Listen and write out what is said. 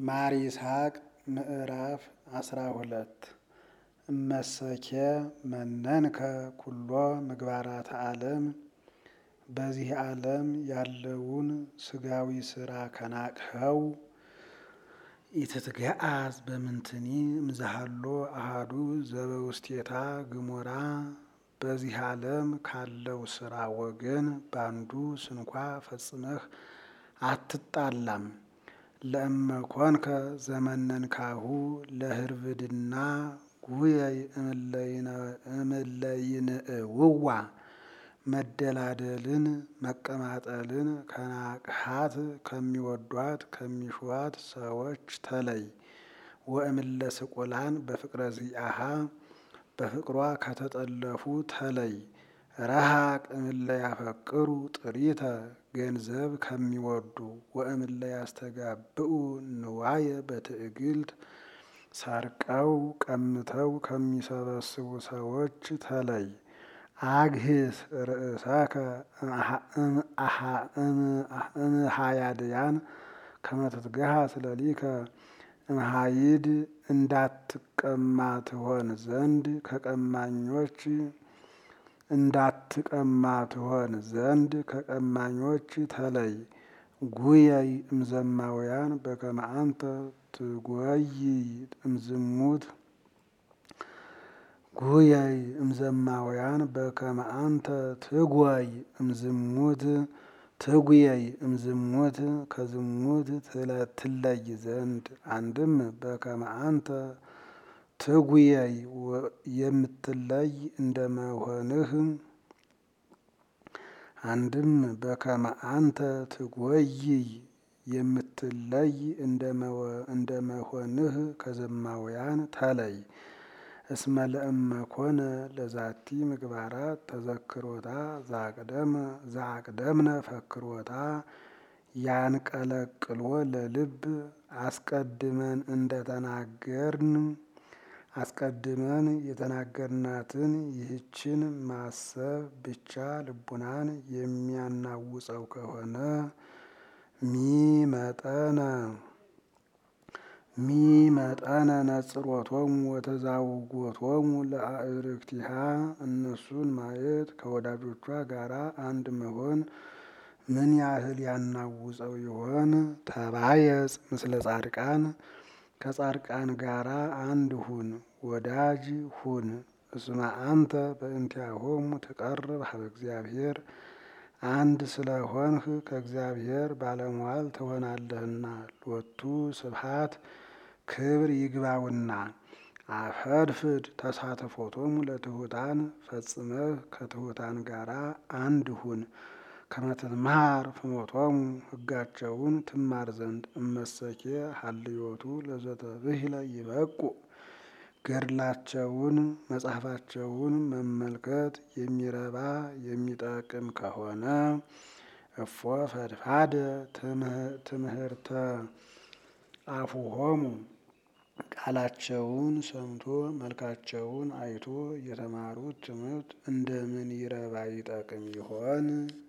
ማር ይስሐቅ ምዕራፍ አስራ ሁለት እመሰኬ መነንከ ኩሎ ምግባራተ ዓለም በዚህ ዓለም ያለውን ስጋዊ ስራ ከናቅኸው ኢትትገአዝ በምንትኒ እምዛሃሎ አሃዱ ዘበውስቴታ ግሞራ በዚህ ዓለም ካለው ስራ ወገን ባንዱ ስንኳ ፈጽመህ አትጣላም። ለእመኮንከ ዘመነንካሁ ለህርብድና ጉየይ እምለይንእውዋ መደላደልን መቀማጠልን ከናቅሃት ከሚወዷት ከሚሿት ሰዎች ተለይ። ወእምለ ስቁላን በፍቅረ ዚአሃ በፍቅሯ ከተጠለፉ ተለይ። ረሃቅ እምለ ያፈቅሩ ጥሪተ ገንዘብ ከሚወዱ ወእምለ ያስተጋብኡ ንዋየ በትዕግልት ሰርቀው ቀምተው ከሚሰበስቡ ሰዎች ተለይ። አግህስ ርእሰከ እምሃያድያን ከመትትገሃ ስለሊከ እምሃይድ እንዳትቀማ ትሆን ዘንድ ከቀማኞች እንዳትቀማ ትሆን ዘንድ ከቀማኞች ተለይ። ጉየይ እምዘማውያን በከመ አንተ ትጎይ እምዝሙት ጉየይ እምዘማውያን በከመ አንተ ትጎይ እምዝሙት ትጉየይ እምዝሙት ከዝሙት ትለይ ዘንድ አንድም በከመ አንተ ትጉየይ የምትለይ እንደመሆንህ አንድም በከመ አንተ ትጎይይ የምትለይ እንደመሆንህ ከዘማውያን ተለይ። እስመ ለእመኮነ ለዛቲ ምግባራት ተዘክሮታ ዛቅደምነ ፈክሮታ ያንቀለቅሎ ለልብ አስቀድመን እንደተናገርን አስቀድመን የተናገርናትን ይህችን ማሰብ ብቻ ልቡናን የሚያናውጸው ከሆነ ሚመጠነ ሚመጠነ ነጽሮቶሙ ወተዛውጎቶሙ ለአእርክቲሃ እነሱን ማየት ከወዳጆቿ ጋራ አንድ መሆን ምን ያህል ያናውጸው ይሆን? ተባየጽ ምስለ ጻድቃን ከጻድቃን ጋራ አንድ ሁን፣ ወዳጅ ሁን። እስመ አንተ በእንቲአሆሙ ትቀርብ ሀበ እግዚአብሔር አንድ ስለሆንህ ከእግዚአብሔር ባለሟል ትሆናለህና። ሎቱ ስብሐት ክብር ይግባውና አፈድፍድ ተሳትፎቶሙ ለትሑታን ፈጽመህ ከትሑታን ጋራ አንድ ሁን። ከመትትምሃር ፍኖቶሙ ሕጋቸውን ትማር ዘንድ እመሰኬ ሀልዮቱ ለዘተብሂለ ይበቁ ገድላቸውን መጽሐፋቸውን መመልከት የሚረባ የሚጠቅም ከሆነ እፎ ፈድፋደ ትምህርተ አፉሆሙ ቃላቸውን ሰምቶ መልካቸውን አይቶ የተማሩት ትምህርት እንደምን ይረባ ይጠቅም ይሆን?